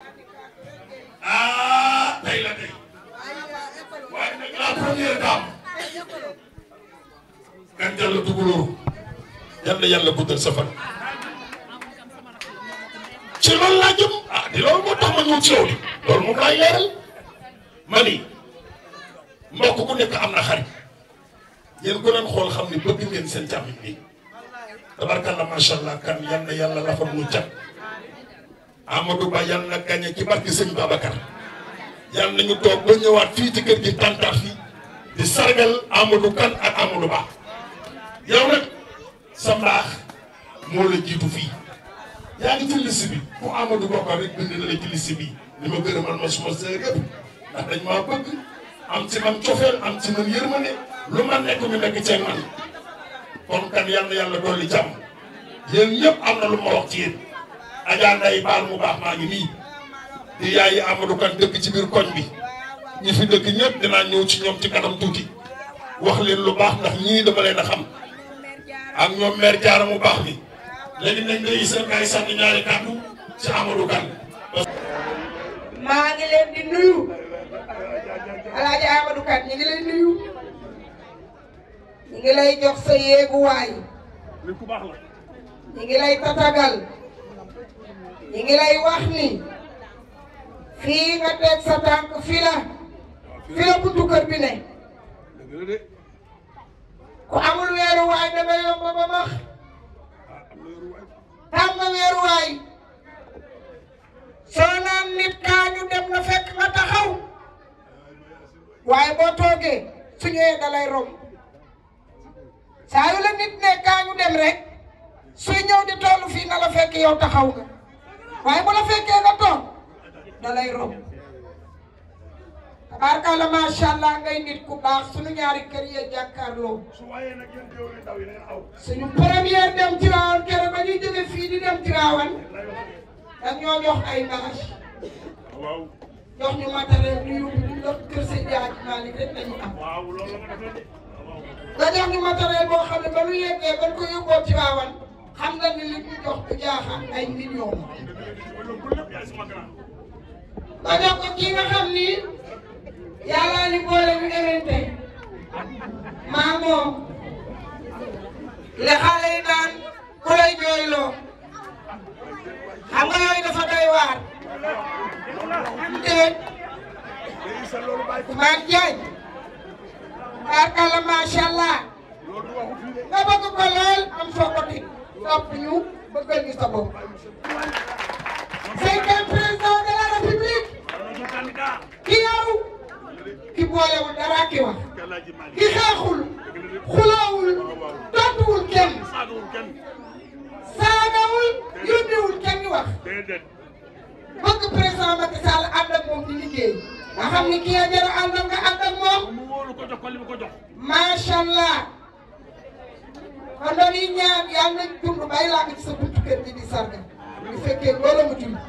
ah tey la tey waaye nag la première dame kan jàll duguloo yal na yàlla guddal sa fan ci loolu laa jëm ah di loolu moo tax ma ñëw ci yow li loolu moom laay leeral ma ni mbokk ku nekk am na xarit yéen ko leen xool xam ni bëgg ngeen seen jàmm bi tabarkalla macha allah kan yal na yàlla la fa mu cat Amadou Ba yal na gagné ci barke sëñ Babacar yal nañu toog ba ñëwaat fii ci kër gi tàntaat fii di sargal Amadou Kan ak Amadou Ba yow nag sa mbaax moo la jiitu fii yaa ngi ci liste bi ku Amadou Ba rek bind na la ci liste bi li ma gërëmal ma suma sœur yëpp ndax dañ maa bëgg am ci man cofeel am ci man yërmande lu ma nekk ñu nekk ceeg man kon kan yal na yàlla dolli jàmm yéen ñëpp am na lu ma wax ci yéen Adja Ndeye baal mu baax maa ngi nii di yaayi Amadou Kan dëkk ci biir koñ bi ñi fi dëkk ñëpp dinaa ñëw ci ñoom ci kanam tuuti wax leen lu baax ndax ñii dama leen a xam ak ñoom maire Diarra mu baax bi léegi nañ day seen kay sànni ñaari kàddu ci Amadou Kan maa ngi leen di nuyu Alaaji Amadou Kan ñu ngi lay nuyu ñu ngi lay jox sa yéeguwaay ñu ngi lay tatagal ñu ngi lay wax ni fii nga teg sa tànk fii la fii la buntu kër bi ne ku amul weeruwaay da nga yomb ba max tam nga weeruwaay soo naan nit kaa ñu dem na fekk nga taxaw waaye boo toogee su ñëwee da lay romb saa yu la nit ne kaa ñu dem rek suy ñëw di tollu fii na la fekk yow taxaw nga waaye bu la fekkee nga toog da lay romb tabaarkalla macha allah ngay nit ku baax suñu ñaari kër yee jàkkaarloo suñu première dem Tiwaawan keroog ba ñuy jóge fii di dem Tiwaawan dañ ñoo jox ay bâche jox ñu matériel ñu yóbbu ñu dox kër sëñ Jaaj Maalik rek lañu am nga jox ñu matériel boo xam ne ba lu yeggee ba ko yóbboo Tiwaawan xam nga ni li ñu jox bu jaaxaan ay millions nga jox ko kii nga xam ni yàllaa ni boole ñu évente maa moom le xale yi naan ku lay jooyloo xam nga yooyu dafa doy waar déet Ousmane Diagne barkalla macha allah nga bëgg ko lool am foo ko teg topp ñu bëggal ñu sa bopp cinquième président de la république ki yaru ki boolewul dara ki wax ki xeexul xuloowul tontuwul kenn saagawul yónniwul kenn wax bëgg président Macky Sall ànd ak moom di liggéey nga xam ni kii a jara àndal nga ànd ak moom macha allah kon dañuy ñaan yàlla nañ dund bay laa ci sa buntu kër gi di sarga bu fekkee loolu mu tudd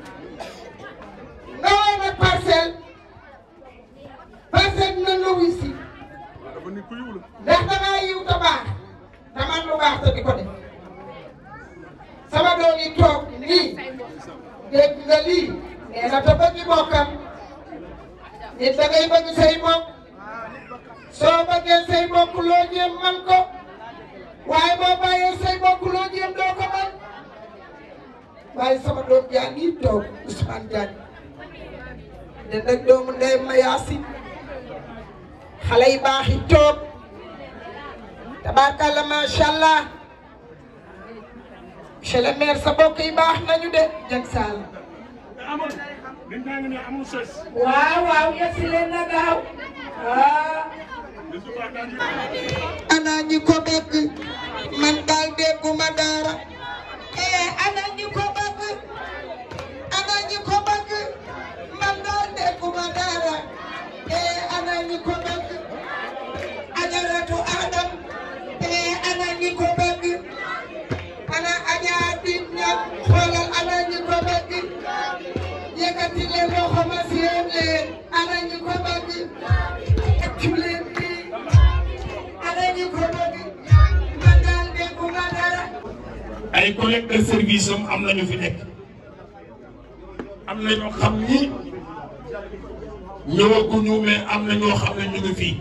nga woon nag parcelle parcelle dina la wuy si ndax dangaa yiw te baax te man lu baax te di ko def sama doom yi toog lii dégg nga lii nee na te bëgg bokkam nit da ngay bëgg say mbokk soo bëggee say mbokk loo jéem man ko waaye boo bàyyee say mbokk loo jéem doo ko man waaye sama doom jaa ngi toog Ousmane Diagne de nag doomu ndey ma yaasin xale yi baax yi toog tabaarkalla macha allah monsieur le maire sa mbokk yi baax nañu de jag saal waaw waaw yegsi leen na gaaw waaw ana ñi ko bëgg man daal dégguma dara eh ana ñi ko bëgg ana ñi ko bëgg man daal dégguma dara eh ana ñi ko bëgg ajaratu adam eh ana ñi ko bëgg ana ajaar bi ñam xoolal ana ñi ko bëgg yëkkati leen loxo ma seen leen ana ñi ko bëgg accu leen lii ana ñi ko bëgg man daal dégguma dara ay collègues de service am am nañu fi nekk am na ñoo xam ni ñëwaguñu mais am na ñoo xam ne ñu ngi fii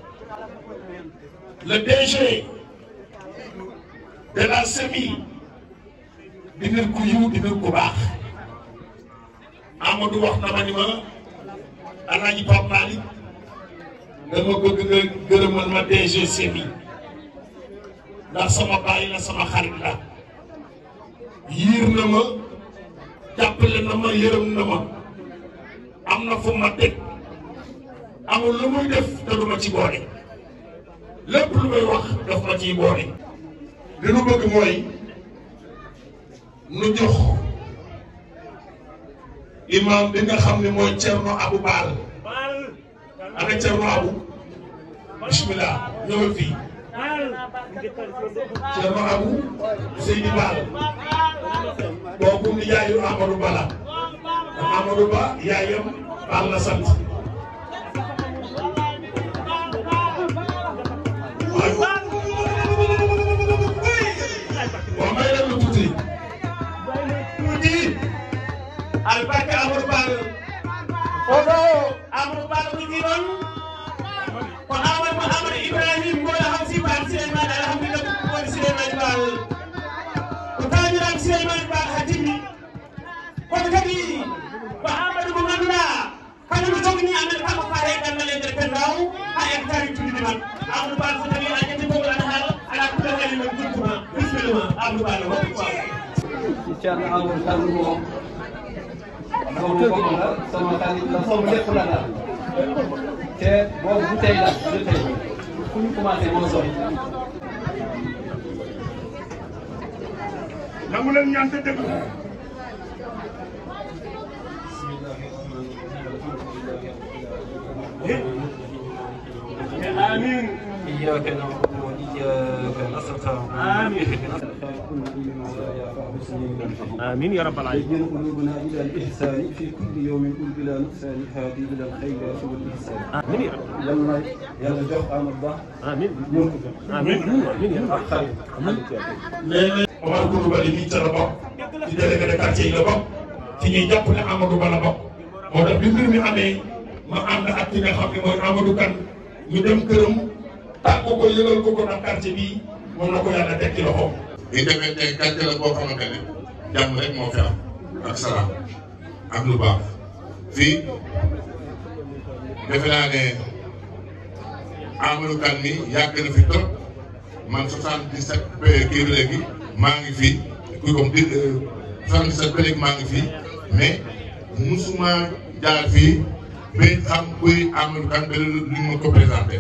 le DG de la SEMI di nit ku yiw di nit ku baax Amadou wax na ma ni ma Alaaji Pape Malick dama bëgg nga gërëmal ma DG SEMI ndax sama baay la sama xarit la yiir na ma jàppale na ma yërëm na ma am na fu ma teg amul lu muy def te du ma ci boole lépp lu may wax daf ma ciy boole li nu bëgg mooy nu jox imam bi nga xam ne mooy Thierno Abou Baal ana Thierno Abou bismillah ñëwal fii Thierno Abou Seydi Baal kooku ni yaayu Amadou Bala ndax Amadou Ba yaayam Baal la sant waaw may leen lu tuuti tuuti albarka Amadou Bal oɗo Amadou Bal wiki ɗon ko Amadou Amadou Ibrahim goɗo ham siban Souleymane alhamdulillah woni Souleymane Bal ko tañiran Souleymane Bal ha timmi kono kadi ko Amadou mo ganduɗa kañum jogni amen kanko faare gandal e nder pendaw ha hectare tuddi man Amadou Bal so tawi a ƴetti bogol ana haala ala kulla kali men juttuma bisimilla Amadou Bal hokku waw Thierno Amadou Sall moom sama bopp la sama xarit la sama lépp la daal te boobu bu tey la du tey fu ñu commencé moo sori. nangu leen ñaan te déglu آمين إياك نعبد وإياك نستعين آمين. اهدنا الصراط المستقيم ولا يعفو سبيل آمين يا رب العالمين يجعل قلوبنا إلى الإحسان في كل يوم قل بلا نقصان هادي إلى الخيرات والإحسان آمين يا رب yàlla na yàlla jox Amadou Ba آمين ñoom ko jox آمين آمين يا رب xarit léeg-léeg Omar Coulibaly mii ca la bokk ci délégué de quartier yi la bokk ci ñuy jàpp ne Amadou Ba la bokk moo tax bi mbir mi amee ma ànd ak ki nga xam ne mooy Amadou Kane ñu dem këram tàggu ko yëgal ko ko ndax quartier bii moom la ko yàlla teg ci loxoom. bi demee tey quartier la boo xamante ne jàmm rek moo fi am ak salaam ak lu baax fii defe naa ne Amadou Kane mi yàgg na fi trop man 77 ba kii ba léegi maa ngi fi kuy comme di 77 ba léegi maa ngi fi mais musuma jaar fii ba xam kuy Amadou Kane ba lu ma ko présenté.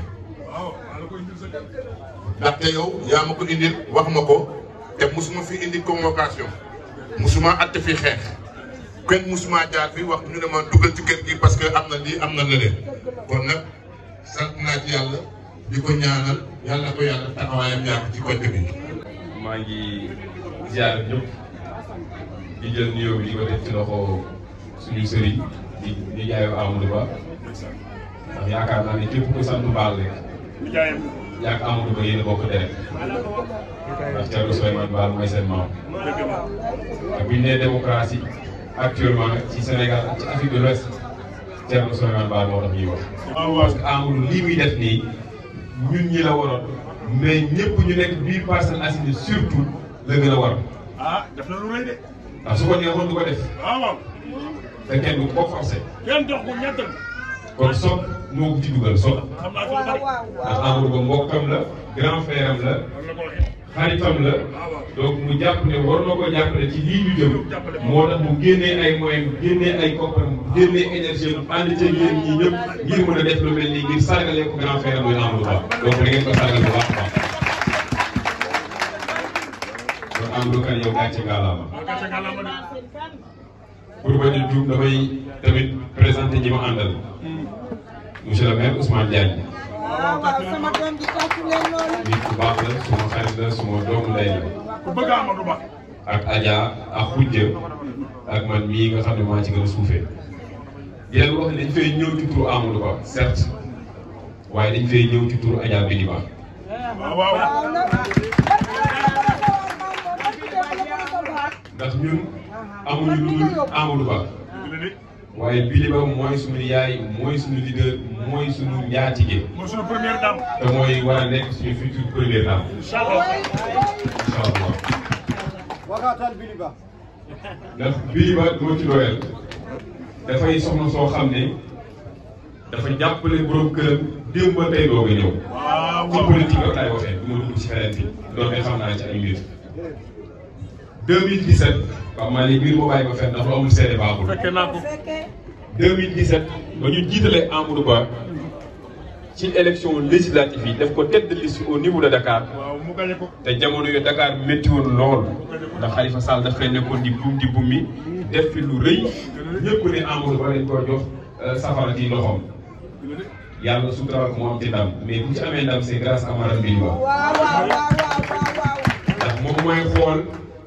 ndaxte yow yaa ma ko indil wax ma ko te musuma fi indi convocation musuma atte fi xeex kenn musuma jaar fi wax ñu ne ma dugal ci kër gi parce que am na lii am na leneen kon nag sant naa ci yàlla di ko ñaanal yàlla ko yàlla taxawaayam yàgg ci côté bi. maa ngi ziar ñëpp di jël nuyoo bi di ko def ci loxo suñu sëriñ di di jaayoo Amadou Ba ndax yaakaar naa ne képp ku sant Baal rek yaa ngi Amadou Ba yéen a bokk deret ndax Thierno Souleymane Baal mooy seen maam te bu ñu nee démocratie actuellement ci Sénégal ak ci Afrique de l'Ouest Thierno Souleymane Baal moo tax ñuy wax. parce que Amadou lii muy def nii ñun ñi la waroon mais ñëpp ñu nekk biir Parcelles Assainies surtout la gën a war ah def na lu rëy de ndax su ko neexoon du ko def waaw waaw te kenn du ko forcé kenn dox ko ñettal kon soog moo ko ci dugal soog xam naa ko lu bari ndax Amadou Ba mbokkam la grand frère am la loolu la ko waxee xaritam la donc mu jàpp ne war na ko jàppale ci lii ñu jëm moo tax mu génnee ay moyens génnee ay kopparam génnee énergie am ànd ca yéen ñi ñëpp ngir mën a def lu mel nii ngir sargalee ko grand frère am muy Amadou Ba donc da ngeen ko sargal bu baax a baax kon Amadou Kane yow gàcce ngalaama gàcce nga lama de pour bañ a juum damay tamit présenté ñi ma àndal monsieur le maire Ousmane Diagne waaw waaw sama doom ji tàccu leen loolu. nit ku baax la suma xarit la suma doomu ndey la ku bëgg Amadou Ba ak Adja ak Khoudia ak man mii nga xam ne maa ci gën a suufee di leen wax ne dañ fay ñëw ci turu Amadou Ba certes waaye dañ fay ñëw ci turu Adja Bidi Ba waaw waaw waaw nag. ndax ñun amuñu lu dul Amadou Ba waaye Biliba mooy suñu yaay mooy suñu leader mooy suñu njaatige mooy suñu première dame. te mooy war a nekk suñu future première dame incha allah. incha allah waxaatal Biliba. ndax Biliba doo ci doyal dafay soxna soo xam ne dafa jàppale borom këram démb ba tey doog a ñëw. waaw ci waaw. politique rek laay waxee du ma dugg ci feneen bi doonte xam naa ci ay mbir 2017 waaw maa ne mbir moo bàyyi ba fenn ndax lu amul seede baaxul fekkee naa ko. 2017 ba ñu jiitalee Amadou Ba ci élection législative yi def ko tête de liste au niveau de Dakar waaw mu gañe ko. te jamono yooyu Dakar métti woon lool ndax Khalifa Sall daf fay nekkoon di buum di buum mi def fi lu rëy ñëpp ne Amadou Ba lañ ko jox euh, safara ci loxoom yàlla suturaal ko moo am ci ndam mais bu ci amee ndam c'est grâce à madame Biliba waaw waaw waaw waaw waaw. ndax moom mooy xool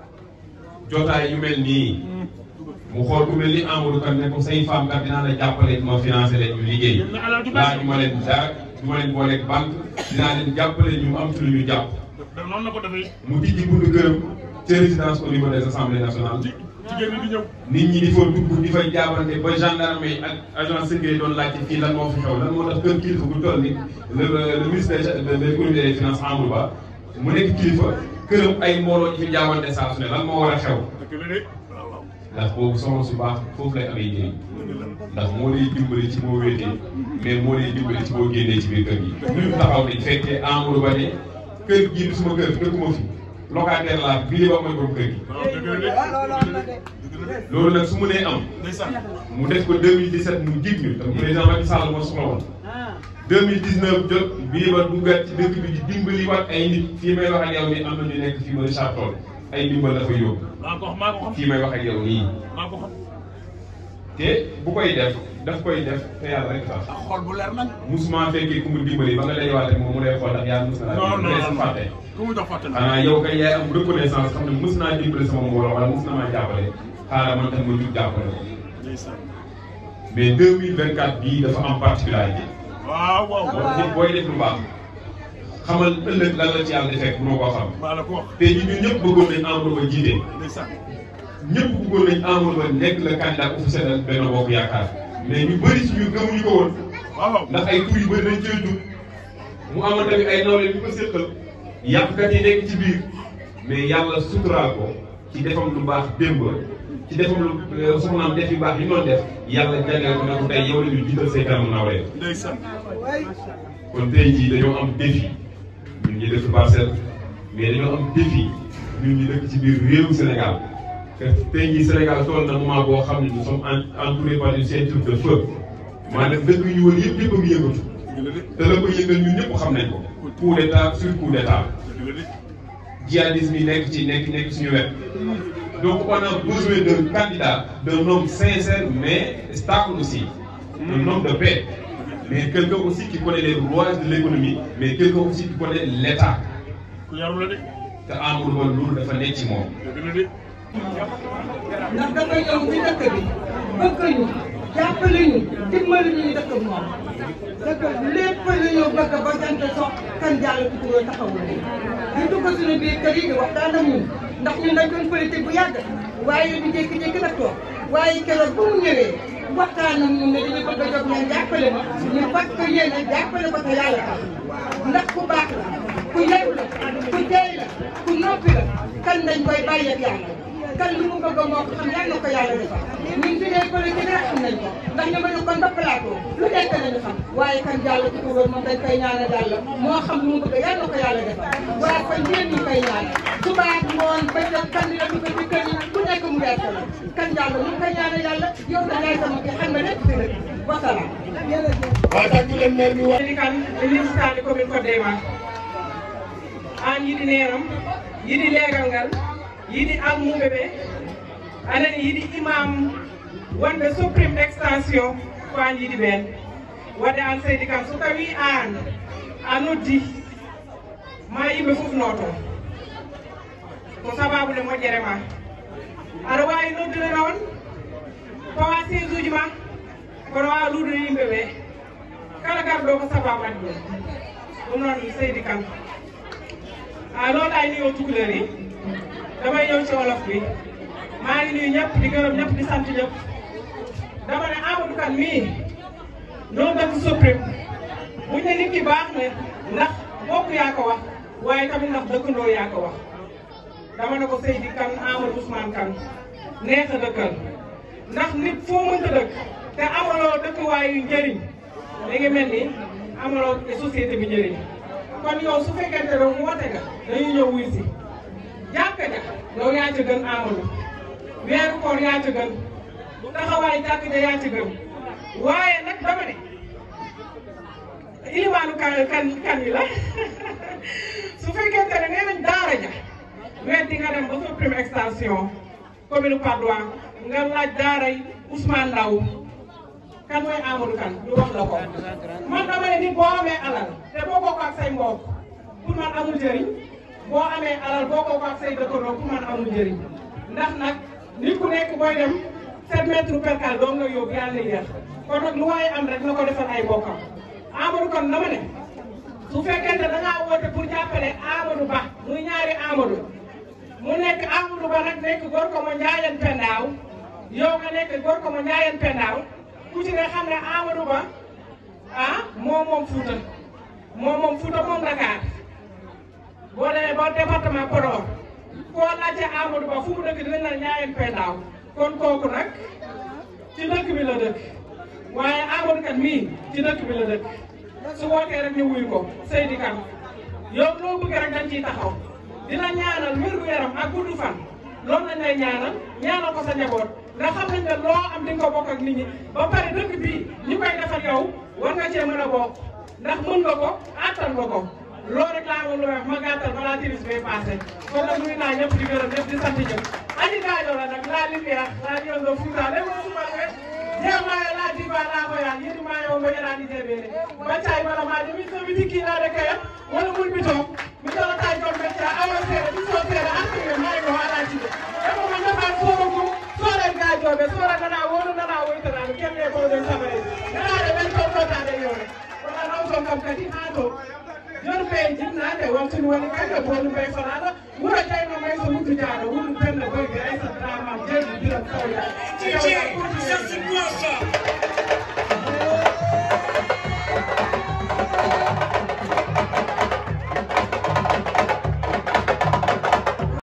jotaay yu mel nii mu xool ku mel ni Amadou Kane ne ko say femme kat dinaa la jàppale ma financé leen ñu liggéey laa ñu ma leen dara du ma leen booleeg banque dinaa leen jàppale ñu am ci lu ñu jàpp da noonu la ko defee. mu tijji buntu këram ca résidence au niveau des assemblées nationales jigéen ñi di ñëw. nit ñi di fa dugg di fay jaabante ba gendarme yi ak agent secret doon laajte fii lan moo fi xew lan moo tax kër kilifa bu toll ni le le ministre de l'économie et des finances Amadou Ba mu nekk kilifa këram ay mbooloo ñu fi jaabante saa su ne lan moo war a xew dëgg la de. waaw waaw. ndax boobu soxna su baax foofu lay amee njëriñ ndax moo lay dimbali ci boo wéetee mais moo lay dimbali ci boo génnee ci biir kër gi. ñu taxaw ni fekkee Amadou Ba ne kër gii du suma kër dëkkuma fi locataire laa bii ba mooy borom kër gi. waaw dëgg la de. loolu am na de. dëgg la de. loolu nag su mu nee am ndeysaan. mu def ko 2017 mu jig ñu te président Macky Sall moo soxla woon 2019 jot bii ba duggaat ci dëkk bi di dimbali waat ay nit fii may wax ak yow nii am na ñu nekk fii ba Richard Toll ay ndimbal dafa yóbbu maa ko xam maa ko xam. fii may wax ak yow nii. maa ko xam. te bu koy def daf koy def te yàlla rek tax ak xol bu leer nañ. musuma musuma fekkee ku mu dimbali ba nga lay waat rek moom mu lay xool ndax yàlla mus na non laa non dimbali non sa fàtte ku mu jox fàtte na. xanaa yow kay yaay am reconnaissance xam ne mus naa dimbali sama mbooloo wala mus na maa jàppale xaaral man tam ma jug jàppale ko ndeysaan. mais 2024 bii dafa am particularité waaw waaw. boo nit booy def lu baax xamal ëllëg lan la ci yàlla di fekk mënoo koo xam maa la ko wax. te ñun ñun ñëpp bëggoon nañ Amadou Ba jiite ndeysaan. ñëpp bëggoon nañ Amadou Ba nekk le candidat officiel ak Benno Bokk Yaakaar mais ñu bëri ci ñu gëmuñu ko woon waaw waaw. ndax ay tur yu bëri dañ cee jug mu amoon tamit ay nawle yu ko séqal yàqkat yi nekk ci biir mais yàlla suturaal ko ci defam lu baax démb ci defam lu soxnaam def yu baax yi noonu def yàlla jagleel ko ne ko tey yow la ñu jiital say kanamu nawle ndeysaan. kon tey jii dañoo am défi ñun ñi dëkk parcelle mais dañoo am défi ñun ñi dëkk ci biir réewu Sénégal que tey jii Sénégal toll na moment boo xam ne nous sommes en- entourés par une ceinture de feu maanaam dëkk yu ñu wër yëpp yëpp a ngi yëngatu dëgg la de. te la ko yëngal ñun ñëpp xam nañ ko coup d'état sur coup d'état dëgg la de. djihadisme yi nekk ci nekk nekk suñu wet donc on a besoin d'un candidat d'un homme sincère mais stable aussi un homme de paix mais quelqu'un aussi qui connaît les rouages de l'économie mais quelqu'un aussi qui connaît l'état ku yaru la de. te Amadou Ba loolu dafa nekk ci moom dëgg la de. ndax dafa ñëw ci dëkk bi bëgg ñu jàppale ñu dimbali ñu dëkk bi moom dëkk lépp la ñu bëgg ba jant sox kan jàll ci kuréel taxawul ñu ñu dugg suñu biir kër yi di waxtaan ak ñun ndax ñun dañ doon politique bu yàgg waaye ñu jékki-jékki nag toog waaye keroog bu mu ñëwee waxtaan ak ñun ne dañu bëgg a jóg ngeen jàppale ma ñu fas ko yéene jàppale ko te yàlla tax ndax ku baax la ku yaru la ku teey la ku noppi la kan dañ koy bàyyi ak yàlla kan lu mu bëgg moo ko xam yàlla na ko yàlla defal ñun fi dee politique rek xam nañ ko ndax ñu mënu kon ba plateau lu nekk nañu xam waaye kan jàll ci ko wër moom dañ koy ñaanal yàlla moo xam lu mu bëgg yàlla na ko yàlla defal waaye kon yéen ñu koy ñaan suba ak ngoon ba jot kan la dugg ci kër yi ku nekk mu wees la kan jàll ñu koy ñaanal yàlla yow da ngay sama kii xam nga lépp fi rek wasalaam waaye tàggu leen maire bi wax. kan linsitade commune Kodde ma an yiɗi neram yiɗi legal ngal yiɗi ammuɓe ɓe anani yiɗi imam wonɓe supprime extension ko an yiɗi ɓen wadde an seydi kam so tawi an a noddi ma yimɓe fof noto ko sababude moƴƴere ma aɗa wawi noddude noon pawa siège uji ma kono wawa luudude yimɓe ɓe kala garɗo ko sababu addi ɗum ɗum noon seydi kan a loolu ay nuyoo tukulóor yi damay ñëw ci wolof bi maa ngi nuyu ñëpp di gërëm ñëpp di sant ñëpp dama ne Amadou Kane mii ñoo dëkk Soprim buñ ne nit ki baax na ndax bokk yaa ko wax waaye tamit ndax dëkkandoo yaa ko wax dama ne ko Seydi Kane Amadou Ousmane Kane neex a dëkkal ndax nit foo mënta dëkk te amaloo dëkkuwaay yu njëriñ li ngi mel ni amaloo société bi njëriñ kon yow su fekkente ne woote nga dañuy ñëw wuy si jàkka ja yow yaa ca gën Amadou weeru koor yaa ca gën taxawaay jàkk ja yaa ca gën waaye nag dama ne ilimaanu kan kan kan yi la su fekkente ne nee nañ daara ja weddi nga dem ba Soprim extension commune Patte d'Oie nga laaj daara yi Ousmane Ndaw kan mooy Amadou Kane ñu wax la ko man dama ne nit boo amee alal te boo bokk ak say mbokk pour man amul njëriñ boo amee alal boo bokk ak say dëkkandoo pour man amul njëriñ ndax nag nit ku nekk booy dem 7 mètres percal doo nga yóbbu yàlla na yéex kon nag lu waaye am rek na ko defal ay bokkam Amadou Kane dama ne su fekkente da ngaa woote pour jàppale Amadou Ba muy ñaari Amadou mu nekk Amadou Ba nag nekk góor ko ma Ndiayène Pendaaw yow nga nekk góor ko ma Ndiayène Pendaaw ku ci ne xam ne Amadou Ba ah moom moom Fouta moom moom Fouta moom Dakar boo demee ba département Podor koo laajte Amadou Ba fu mu dëkk dinañ la Ndiayène Pendaaw kon kooku nag ci dëkk bi la dëkk waaye Amadou Kane mii ci dëkk bi la dëkk su wootee rek ñu wuyu ko Seydi Kane yow loo bëgg rek dañ ciy taxaw dina ñaanal wér-gu-yaram ak gudd fan loolu lañ lay ñaanal ñaanal ko sa njaboot nga xam nañ ne loo am di nga ko bokk ak nit ñi ba pare dëkk bii ñu koy defal yow war nga cee mën a bokk ndax mën nga ko attan nga ko loolu rek laa amoon lu wax ma gàttal balaa timis bee passé kon nag nuyu naa ñëpp di gërëm ñëpp di sant ñëpp aji gaajo la nag laa lumière laa ñëw nga Fouta dem nga suma we jemaye laa diba laa ko yaa yidi maa yow nga yaraani jebeere baccay bala maa jemi so mi dikki laa de kaya wala mul mi toog mi tara taa jom becca awa seere mi soo seere asire maa ko hala ci de emo ma nafaan sooro ko soore gaajoɓe soora nana wono nana woytanano kemme ko ɗen sabare nanaɗe ɓen toon totade yore wona naw ton kam kadi ha to joni ɓe jinnade wontoni woni kake bonu ɓe fanaɗo wuro jeyno may so muddu jaaɗo wuro pende boyde aysat ramam jeeɗi biram sawya